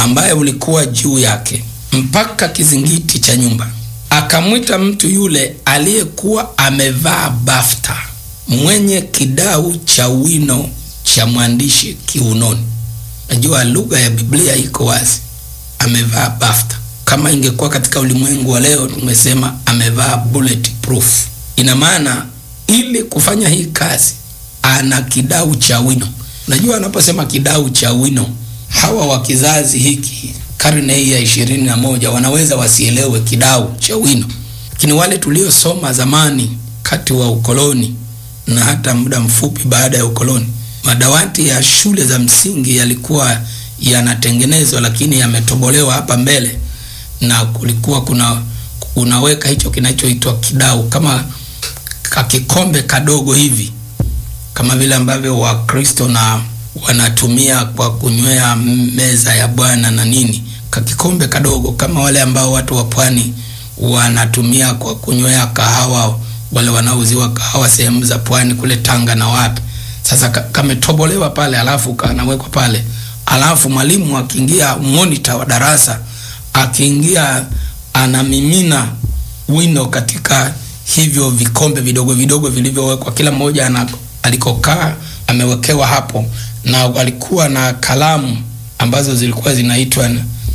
ambaye ulikuwa juu yake mpaka kizingiti cha nyumba. Akamwita mtu yule aliyekuwa amevaa bafta, mwenye kidau cha wino cha mwandishi kiunoni. Najua lugha ya Biblia iko wazi, amevaa bafta. Kama ingekuwa katika ulimwengu wa leo, tumesema amevaa bulletproof. Ina maana ili kufanya hii kazi ana kidau cha wino. Unajua, anaposema kidau cha wino, hawa wa kizazi hiki karne hii ya ishirini na moja wanaweza wasielewe kidau cha wino, lakini wale tuliosoma zamani kati wa ukoloni na hata muda mfupi baada ya ukoloni, madawati ya shule za msingi yalikuwa yanatengenezwa, lakini yametobolewa hapa mbele, na kulikuwa kuna unaweka hicho kinachoitwa kidau kama kakikombe kadogo hivi, kama vile ambavyo Wakristo na wanatumia kwa kunywea meza ya Bwana na nini, kakikombe kadogo kama wale ambao watu wa pwani wanatumia kwa kunywea kahawa, wale wanaouziwa kahawa sehemu za pwani kule Tanga na wapi. Sasa kametobolewa pale, alafu kanawekwa pale, alafu mwalimu akiingia, monitor wa darasa akiingia, anamimina wino katika hivyo vikombe vidogo vidogo vilivyowekwa, kila mmoja ana alikokaa amewekewa hapo, na alikuwa na kalamu ambazo zilikuwa zinaitwa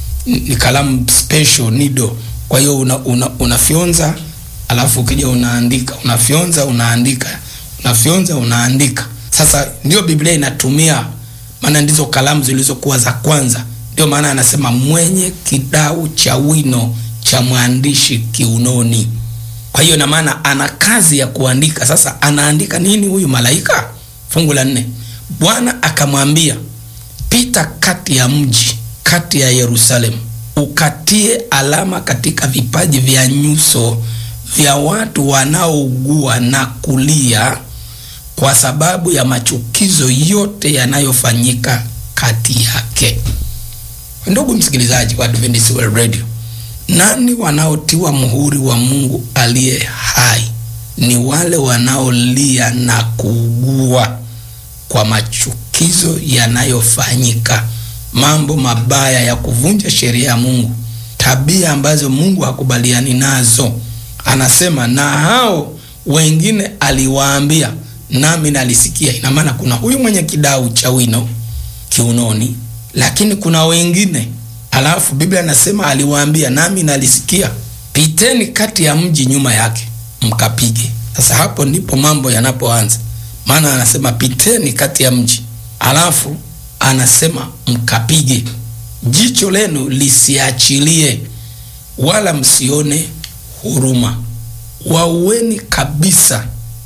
ni kalamu special nido. Kwa hiyo una, una, unafyonza alafu ukija unaandika, unafyonza unaandika, unafyonza unaandika. Sasa ndio Biblia inatumia, maana ndizo kalamu zilizokuwa za kwanza. Ndio maana anasema mwenye kidau cha wino cha mwandishi kiunoni. Kwa hiyo na maana ana kazi ya kuandika. Sasa anaandika nini huyu malaika? Fungu la nne, Bwana akamwambia, pita kati ya mji, kati ya Yerusalemu, ukatie alama katika vipaji vya nyuso vya watu wanaougua na kulia kwa sababu ya machukizo yote yanayofanyika kati yake. Ndugu msikilizaji wa Adventist World Radio, nani wanaotiwa muhuri wa Mungu aliye hai? Ni wale wanaolia na kuugua kwa machukizo yanayofanyika, mambo mabaya ya kuvunja sheria ya Mungu, tabia ambazo Mungu hakubaliani nazo. Anasema na hao wengine aliwaambia, nami nalisikia. Ina maana kuna huyu mwenye kidau cha wino kiunoni, lakini kuna wengine Alafu Biblia inasema aliwaambia, nami nalisikia, piteni kati ya mji nyuma yake mkapige. Sasa hapo ndipo mambo yanapoanza, maana anasema piteni kati ya mji, alafu anasema mkapige, jicho lenu lisiachilie, wala msione huruma. Waueni kabisa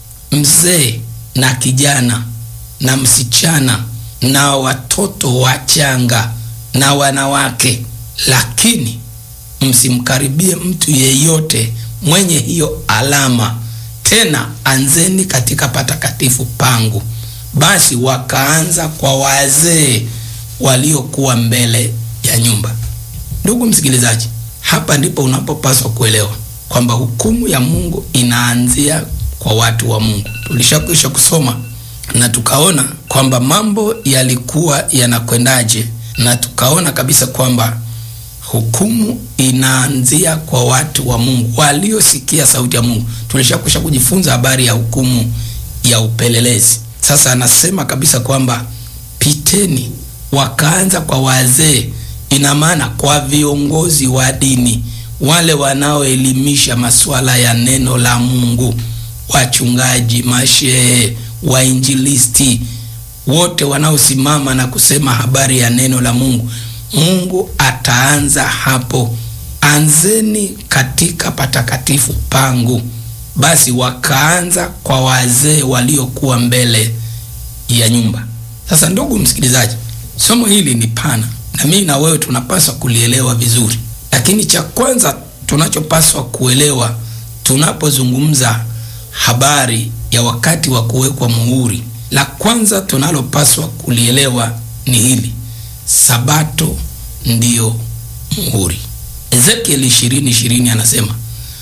mzee na kijana na msichana na watoto wachanga na wanawake, lakini msimkaribie mtu yeyote mwenye hiyo alama. Tena anzeni katika patakatifu pangu. Basi wakaanza kwa wazee waliokuwa mbele ya nyumba. Ndugu msikilizaji, hapa ndipo unapopaswa kuelewa kwamba hukumu ya Mungu inaanzia kwa watu wa Mungu. Tulishakwisha kusoma na tukaona kwamba mambo yalikuwa yanakwendaje na tukaona kabisa kwamba hukumu inaanzia kwa watu wa Mungu waliosikia sauti ya Mungu. Tulishakwisha kujifunza habari ya hukumu ya upelelezi. Sasa anasema kabisa kwamba piteni, wakaanza kwa wazee, ina maana kwa viongozi wa dini, wale wanaoelimisha masuala ya neno la Mungu, wachungaji, mashehe, wainjilisti wote wanaosimama na kusema habari ya neno la Mungu. Mungu ataanza hapo, anzeni katika patakatifu pangu. Basi wakaanza kwa wazee waliokuwa mbele ya nyumba. Sasa ndugu msikilizaji, somo hili ni pana na mimi na wewe tunapaswa kulielewa vizuri, lakini cha kwanza tunachopaswa kuelewa tunapozungumza habari ya wakati wa kuwekwa muhuri la kwanza tunalopaswa kulielewa ni hili: Sabato ndiyo muhuri. Ezekieli ishirini ishirini anasema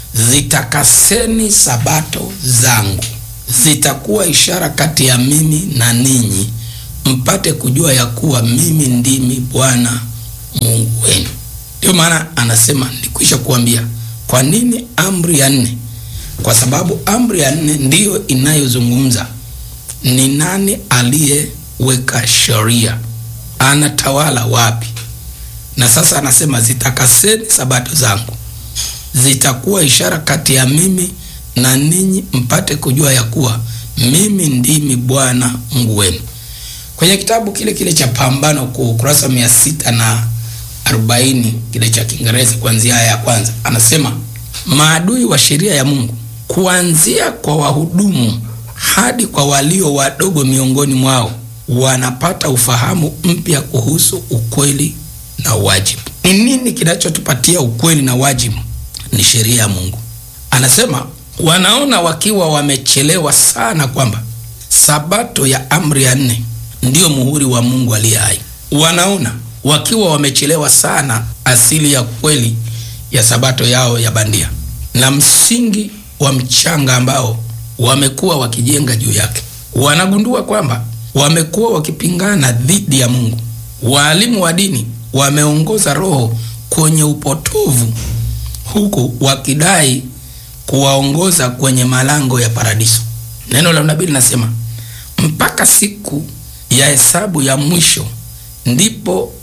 zitakaseni sabato zangu, zitakuwa ishara kati ya mimi na ninyi, mpate kujua ya kuwa mimi ndimi Bwana Mungu wenu. Ndio maana anasema nilikwisha kuambia. Kwa nini amri ya nne? Kwa sababu amri ya nne ndiyo inayozungumza ni nani aliyeweka sheria, anatawala wapi. Na sasa anasema zitakaseni sabato zangu, zitakuwa ishara kati ya mimi na ninyi, mpate kujua ya kuwa mimi ndimi Bwana Mungu wenu. Kwenye kitabu kile kile cha Pambano Kuu, ukurasa mia sita na arobaini kile cha Kiingereza, kuanzia aya ya kwanza, anasema maadui wa sheria ya Mungu, kuanzia kwa wahudumu hadi kwa walio wadogo miongoni mwao, wanapata ufahamu mpya kuhusu ukweli na wajibu. Ni nini kinachotupatia ukweli na wajibu? Ni sheria ya Mungu. Anasema wanaona wakiwa wamechelewa sana kwamba sabato ya amri ya nne ndiyo muhuri wa Mungu aliye hai. Wanaona wakiwa wamechelewa sana asili ya kweli ya sabato yao ya bandia na msingi wa mchanga ambao wamekuwa wakijenga juu yake. Wanagundua kwamba wamekuwa wakipingana dhidi ya Mungu. Waalimu wa dini wameongoza roho kwenye upotovu, huku wakidai kuwaongoza kwenye malango ya paradiso. Neno la nabii linasema mpaka siku ya hesabu ya mwisho ndipo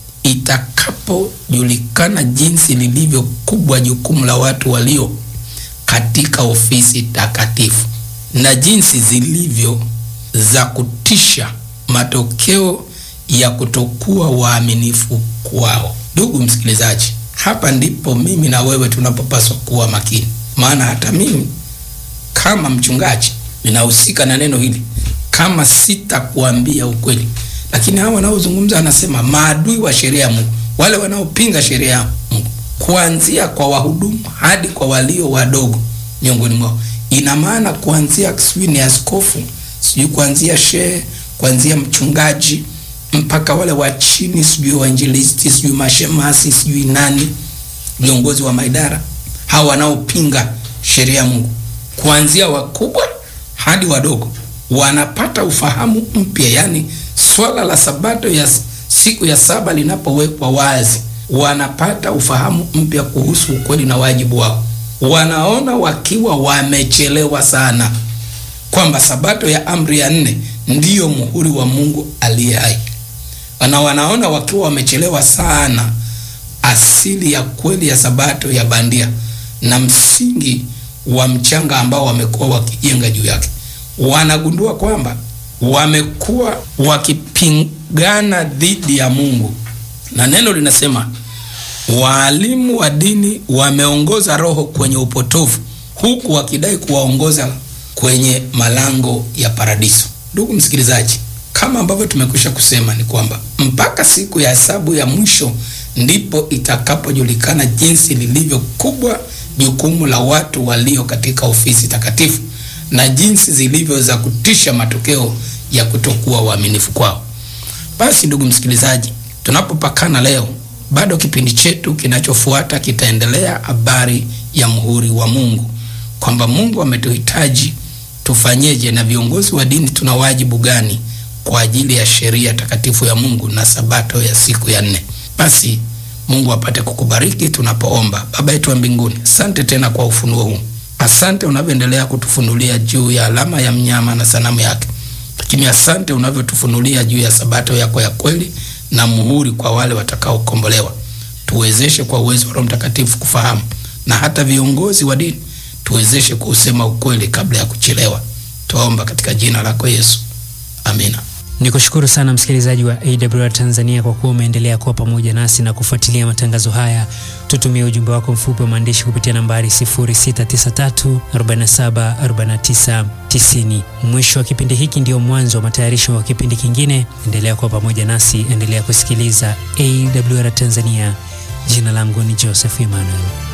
itakapojulikana jinsi lilivyo kubwa jukumu la watu walio katika ofisi takatifu na jinsi zilivyo za kutisha matokeo ya kutokuwa waaminifu kwao. Ndugu msikilizaji, hapa ndipo mimi na wewe tunapopaswa kuwa makini, maana hata mimi kama mchungaji ninahusika na neno hili, kama sitakuambia ukweli. Lakini hawa wanaozungumza, anasema maadui wa sheria ya Mungu, wale wanaopinga sheria ya Mungu, kuanzia kwa wahudumu hadi kwa walio wadogo miongoni mwao. Ina maana kuanzia sijui ni askofu, sijui kuanzia shehe, kuanzia mchungaji mpaka wale wa chini, sijui wainjilisti, sijui mashemasi, sijui nani, viongozi wa maidara, hawa wanaopinga sheria ya Mungu, kuanzia wakubwa hadi wadogo, wanapata ufahamu mpya. Yani swala la sabato ya siku ya saba linapowekwa wazi, wanapata ufahamu mpya kuhusu ukweli na wajibu wao. Wanaona wakiwa wamechelewa sana kwamba sabato ya amri ya nne ndiyo muhuri wa Mungu aliye hai, na wanaona wakiwa wamechelewa sana asili ya kweli ya sabato ya bandia na msingi wa mchanga ambao wamekuwa wakijenga juu yake. Wanagundua kwamba wamekuwa wakipingana dhidi ya Mungu, na neno linasema waalimu wa dini wameongoza roho kwenye upotovu, huku wakidai kuwaongoza kwenye malango ya paradiso. Ndugu msikilizaji, kama ambavyo tumekwisha kusema ni kwamba mpaka siku ya hesabu ya mwisho ndipo itakapojulikana jinsi lilivyo kubwa jukumu la watu walio katika ofisi takatifu na jinsi zilivyo za kutisha matokeo ya kutokuwa waaminifu kwao. Basi ndugu msikilizaji, tunapopakana leo, bado kipindi chetu kinachofuata kitaendelea habari ya muhuri wa Mungu, kwamba Mungu ametuhitaji tufanyeje, na viongozi wa dini tuna wajibu gani kwa ajili ya sheria takatifu ya Mungu na sabato ya siku ya nne. Basi Mungu apate kukubariki tunapoomba. Baba yetu wa mbinguni, asante tena kwa ufunuo huu. Asante unavyoendelea kutufunulia juu ya alama ya mnyama na sanamu yake, lakini asante unavyotufunulia juu ya sabato yako ya kweli na muhuri kwa wale watakaokombolewa. Tuwezeshe kwa uwezo wa Roho Mtakatifu kufahamu, na hata viongozi wa dini tuwezeshe kuusema ukweli kabla ya kuchelewa. Tuomba katika jina lako Yesu, amina. Nikushukuru sana msikilizaji wa AWR Tanzania kwa kuwa umeendelea kuwa pamoja nasi na kufuatilia matangazo haya. Tutumie ujumbe wako mfupi wa maandishi kupitia nambari 0693474990. Mwisho wa kipindi hiki ndio mwanzo wa matayarisho wa kipindi kingine. Endelea kuwa pamoja nasi, endelea kusikiliza AWR Tanzania. Jina langu ni Joseph Emmanuel.